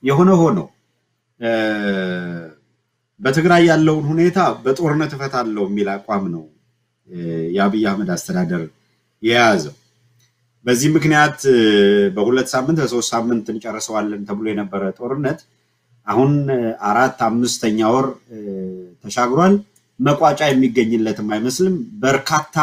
የሆነ ሆኖ በትግራይ ያለውን ሁኔታ በጦርነት እፈታለሁ የሚል አቋም ነው የአብይ አህመድ አስተዳደር የያዘው። በዚህ ምክንያት በሁለት ሳምንት በሶስት ሳምንት እንጨርሰዋለን ተብሎ የነበረ ጦርነት አሁን አራት አምስተኛ ወር ተሻግሯል። መቋጫ የሚገኝለትም አይመስልም። በርካታ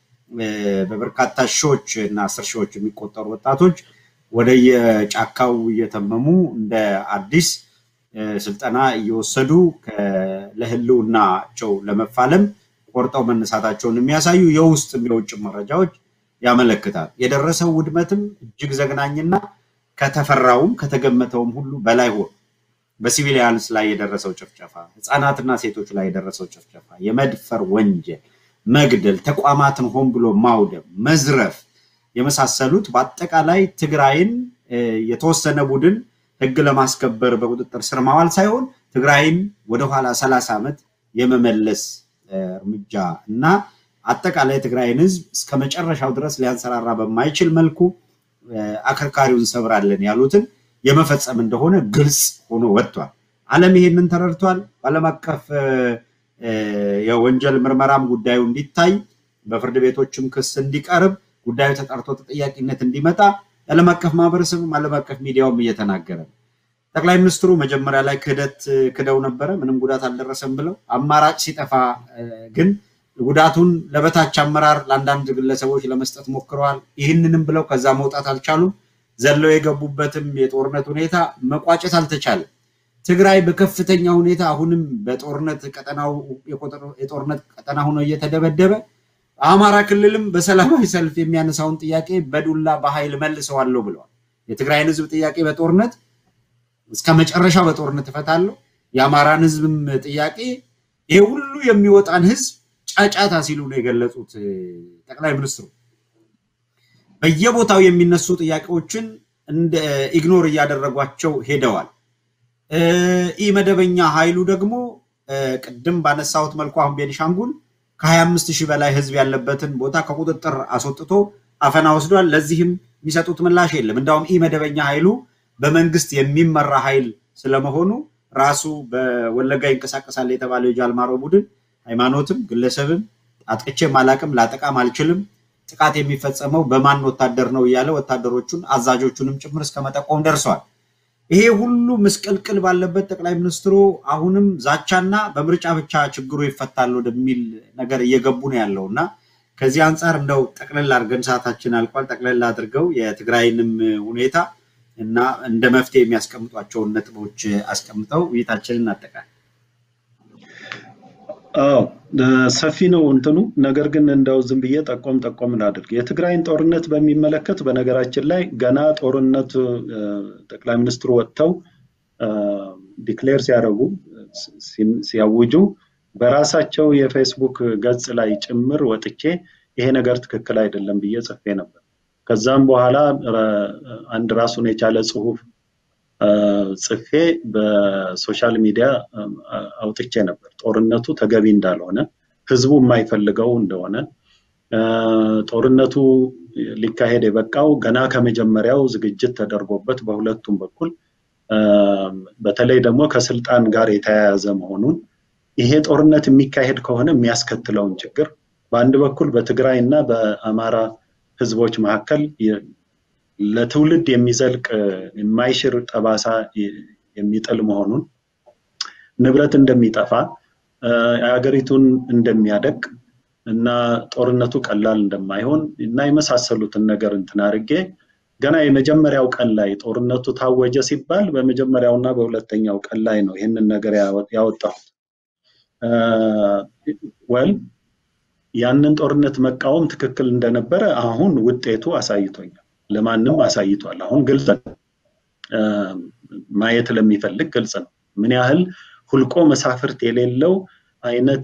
በበርካታ ሺዎች እና አስር ሺዎች የሚቆጠሩ ወጣቶች ወደ የጫካው እየተመሙ እንደ አዲስ ስልጠና እየወሰዱ ለህልውናቸው ለመፋለም ቆርጠው መነሳታቸውን የሚያሳዩ የውስጥም የውጭ መረጃዎች ያመለክታል። የደረሰው ውድመትም እጅግ ዘግናኝና ከተፈራውም ከተገመተውም ሁሉ በላይ ሆኖ በሲቪሊያንስ ላይ የደረሰው ጭፍጨፋ፣ ህፃናትና ሴቶች ላይ የደረሰው ጭፍጨፋ፣ የመድፈር ወንጀል፣ መግደል፣ ተቋማትን ሆን ብሎ ማውደም፣ መዝረፍ የመሳሰሉት በአጠቃላይ ትግራይን የተወሰነ ቡድን ህግ ለማስከበር በቁጥጥር ስር ማዋል ሳይሆን ትግራይን ወደኋላ ሰላሳ ዓመት የመመለስ እርምጃ እና አጠቃላይ ትግራይን ህዝብ እስከ መጨረሻው ድረስ ሊያንሰራራ በማይችል መልኩ አከርካሪውን ሰብራለን ያሉትን የመፈጸም እንደሆነ ግልጽ ሆኖ ወጥቷል። ዓለም ይሄንን ተረድቷል። በዓለም አቀፍ የወንጀል ምርመራም ጉዳዩ እንዲታይ በፍርድ ቤቶችም ክስ እንዲቀርብ ጉዳዩ ተጣርቶ ተጠያቂነት እንዲመጣ የዓለም አቀፍ ማህበረሰብም ዓለም አቀፍ ሚዲያውም እየተናገረ ነው። ጠቅላይ ሚኒስትሩ መጀመሪያ ላይ ክህደት ክደው ነበረ፣ ምንም ጉዳት አልደረሰም ብለው አማራጭ ሲጠፋ ግን ጉዳቱን ለበታች አመራር ለአንዳንድ ግለሰቦች ለመስጠት ሞክረዋል። ይህንንም ብለው ከዛ መውጣት አልቻሉም። ዘለው የገቡበትም የጦርነት ሁኔታ መቋጨት አልተቻለም። ትግራይ በከፍተኛ ሁኔታ አሁንም በጦርነት ቀጠናው የጦርነት ቀጠና ሆኖ እየተደበደበ አማራ ክልልም በሰላማዊ ሰልፍ የሚያነሳውን ጥያቄ በዱላ በኃይል መልሰዋለሁ ብለዋል። የትግራይን ህዝብ ጥያቄ በጦርነት እስከ መጨረሻ በጦርነት እፈታለሁ፣ የአማራን ህዝብም ጥያቄ ይሄ ሁሉ የሚወጣን ህዝብ ጫጫታ ሲሉ ነው የገለጹት ጠቅላይ ሚኒስትሩ። በየቦታው የሚነሱ ጥያቄዎችን እንደ ኢግኖር እያደረጓቸው ሄደዋል። ኢ መደበኛ ኃይሉ ደግሞ ቅድም ባነሳሁት መልኩ አሁን ቤኒሻንጉል ከ25 ሺህ በላይ ህዝብ ያለበትን ቦታ ከቁጥጥር አስወጥቶ አፈና ወስዷል። ለዚህም የሚሰጡት ምላሽ የለም። እንዳውም ኢ መደበኛ ኃይሉ በመንግስት የሚመራ ኃይል ስለመሆኑ ራሱ በወለጋ ይንቀሳቀሳል የተባለው የጃልማሮ ቡድን ሃይማኖትም ግለሰብም አጥቅቼም አላቅም ላጠቃም አልችልም ጥቃት የሚፈጸመው በማን ወታደር ነው እያለ ወታደሮቹን አዛዦቹንም ጭምር እስከ መጠቆም ደርሷል። ይሄ ሁሉ ምስቅልቅል ባለበት ጠቅላይ ሚኒስትሩ አሁንም ዛቻና በምርጫ ብቻ ችግሩ ይፈታል ወደሚል ነገር እየገቡ ነው ያለው እና ከዚህ አንጻር እንደው ጠቅለል አድርገን ሰዓታችን አልቋል። ጠቅለል አድርገው የትግራይንም ሁኔታ እና እንደ መፍትሄ የሚያስቀምጧቸውን ነጥቦች አስቀምጠው ውይይታችንን እናጠቃል። አዎ ሰፊ ነው እንትኑ። ነገር ግን እንደው ዝም ብዬ ጠቆም ጠቆም ላድርግ። የትግራይን ጦርነት በሚመለከት በነገራችን ላይ ገና ጦርነት ጠቅላይ ሚኒስትሩ ወጥተው ዲክሌር ሲያደርጉ ሲያውጁ በራሳቸው የፌስቡክ ገጽ ላይ ጭምር ወጥቼ ይሄ ነገር ትክክል አይደለም ብዬ ጽፌ ነበር። ከዛም በኋላ አንድ ራሱን የቻለ ጽሁፍ ጽፌ በሶሻል ሚዲያ አውጥቼ ነበር። ጦርነቱ ተገቢ እንዳልሆነ፣ ህዝቡ የማይፈልገው እንደሆነ፣ ጦርነቱ ሊካሄድ የበቃው ገና ከመጀመሪያው ዝግጅት ተደርጎበት በሁለቱም በኩል በተለይ ደግሞ ከስልጣን ጋር የተያያዘ መሆኑን ይሄ ጦርነት የሚካሄድ ከሆነ የሚያስከትለውን ችግር በአንድ በኩል በትግራይ እና በአማራ ህዝቦች መካከል ለትውልድ የሚዘልቅ የማይሽር ጠባሳ የሚጥል መሆኑን ንብረት እንደሚጠፋ የሀገሪቱን እንደሚያደቅ እና ጦርነቱ ቀላል እንደማይሆን እና የመሳሰሉትን ነገር እንትን አድርጌ ገና የመጀመሪያው ቀን ላይ ጦርነቱ ታወጀ ሲባል በመጀመሪያው እና በሁለተኛው ቀን ላይ ነው ይህንን ነገር ያወጣሁት። ወል ያንን ጦርነት መቃወም ትክክል እንደነበረ አሁን ውጤቱ አሳይቶኛል። ለማንም አሳይቷል። አሁን ግልጽ ነው። ማየት ለሚፈልግ ግልጽ ነው። ምን ያህል ሁልቆ መሳፍርት የሌለው አይነት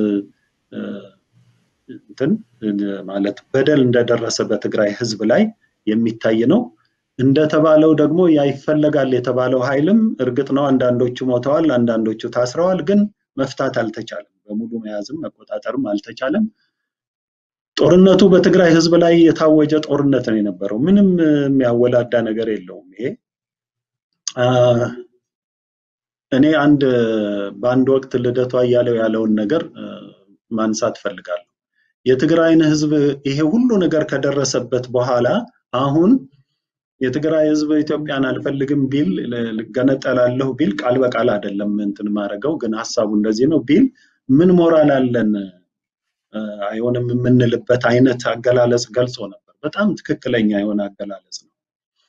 እንትን ማለት በደል እንደደረሰ በትግራይ ህዝብ ላይ የሚታይ ነው። እንደተባለው ደግሞ ያ ይፈለጋል የተባለው ኃይልም እርግጥ ነው አንዳንዶቹ ሞተዋል፣ አንዳንዶቹ ታስረዋል። ግን መፍታት አልተቻለም። በሙሉ መያዝም መቆጣጠርም አልተቻለም። ጦርነቱ በትግራይ ህዝብ ላይ የታወጀ ጦርነት ነው የነበረው። ምንም የሚያወላዳ ነገር የለውም። ይሄ እኔ አንድ በአንድ ወቅት ልደቱ አያሌው ያለውን ነገር ማንሳት ፈልጋለሁ። የትግራይን ህዝብ ይሄ ሁሉ ነገር ከደረሰበት በኋላ አሁን የትግራይ ህዝብ ኢትዮጵያን አልፈልግም ቢል ገነጠላለሁ ቢል ቃል በቃል አይደለም እንትን ማድረገው ግን ሀሳቡ እንደዚህ ነው ቢል ምን ሞራል አለን አይሆንም የምንልበት አይነት አገላለጽ ገልጾ ነበር። በጣም ትክክለኛ የሆነ አገላለጽ ነው።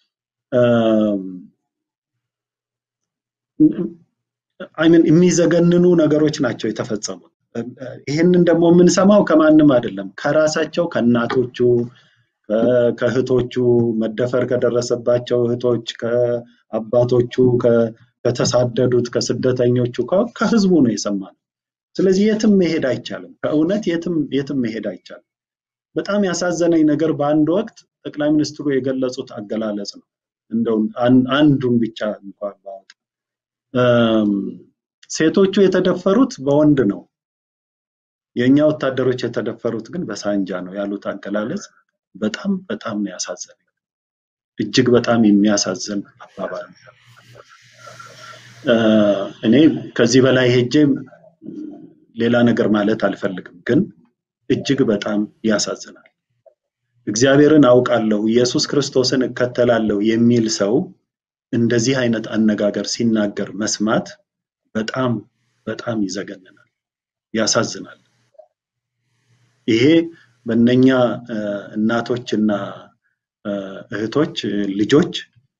አይምን የሚዘገንኑ ነገሮች ናቸው የተፈጸሙት። ይህንን ደግሞ የምንሰማው ከማንም አይደለም፣ ከራሳቸው ከእናቶቹ፣ ከእህቶቹ መደፈር ከደረሰባቸው እህቶች፣ ከአባቶቹ፣ ከተሳደዱት፣ ከስደተኞቹ፣ ከህዝቡ ነው የሰማነው። ስለዚህ የትም መሄድ አይቻልም። ከእውነት የትም የትም መሄድ አይቻልም። በጣም ያሳዘነኝ ነገር በአንድ ወቅት ጠቅላይ ሚኒስትሩ የገለጹት አገላለጽ ነው። እንደው አንዱን ብቻ እንኳን ባወጣ ሴቶቹ የተደፈሩት በወንድ ነው፣ የእኛ ወታደሮች የተደፈሩት ግን በሳንጃ ነው ያሉት አገላለጽ በጣም በጣም ነው ያሳዘነኝ። እጅግ በጣም የሚያሳዝን አባባል ነው። እኔ ከዚህ በላይ ሄጄ ሌላ ነገር ማለት አልፈልግም፣ ግን እጅግ በጣም ያሳዝናል። እግዚአብሔርን አውቃለሁ፣ ኢየሱስ ክርስቶስን እከተላለሁ የሚል ሰው እንደዚህ አይነት አነጋገር ሲናገር መስማት በጣም በጣም ይዘገንናል፣ ያሳዝናል። ይሄ በእነኛ እናቶችና እህቶች ልጆች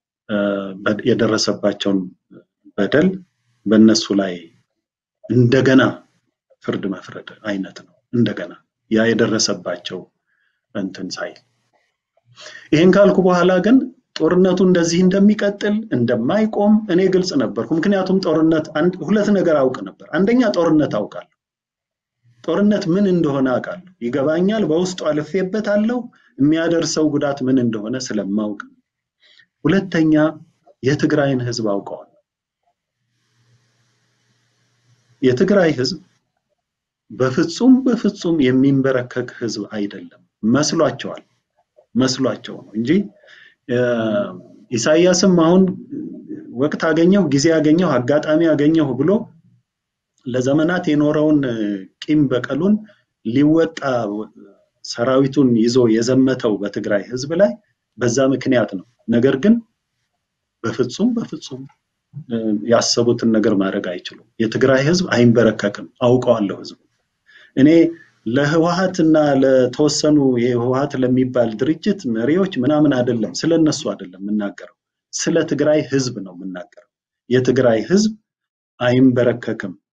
የደረሰባቸውን በደል በእነሱ ላይ እንደገና ፍርድ መፍረድ አይነት ነው። እንደገና ያ የደረሰባቸው እንትን ሳይል ይህን ካልኩ በኋላ ግን ጦርነቱ እንደዚህ እንደሚቀጥል እንደማይቆም እኔ ግልጽ ነበርኩ። ምክንያቱም ጦርነት ሁለት ነገር አውቅ ነበር። አንደኛ ጦርነት አውቃለሁ። ጦርነት ምን እንደሆነ አውቃለሁ፣ ይገባኛል። በውስጡ አልፌበታለሁ። የሚያደርሰው ጉዳት ምን እንደሆነ ስለማውቅ፣ ሁለተኛ የትግራይን ህዝብ አውቀዋል። የትግራይ ህዝብ በፍጹም በፍጹም የሚንበረከክ ህዝብ አይደለም። መስሏቸዋል መስሏቸው ነው እንጂ ኢሳያስም አሁን ወቅት አገኘሁ፣ ጊዜ አገኘሁ፣ አጋጣሚ አገኘሁ ብሎ ለዘመናት የኖረውን ቂም በቀሉን ሊወጣ ሰራዊቱን ይዞ የዘመተው በትግራይ ህዝብ ላይ በዛ ምክንያት ነው። ነገር ግን በፍጹም በፍጹም ያሰቡትን ነገር ማድረግ አይችሉም። የትግራይ ህዝብ አይንበረከክም። አውቀዋለሁ ህዝቡ እኔ ለህወሀት እና ለተወሰኑ የህወሀት ለሚባል ድርጅት መሪዎች ምናምን አይደለም፣ ስለነሱ አይደለም የምናገረው፣ ስለ ትግራይ ህዝብ ነው የምናገረው። የትግራይ ህዝብ አይንበረከክም።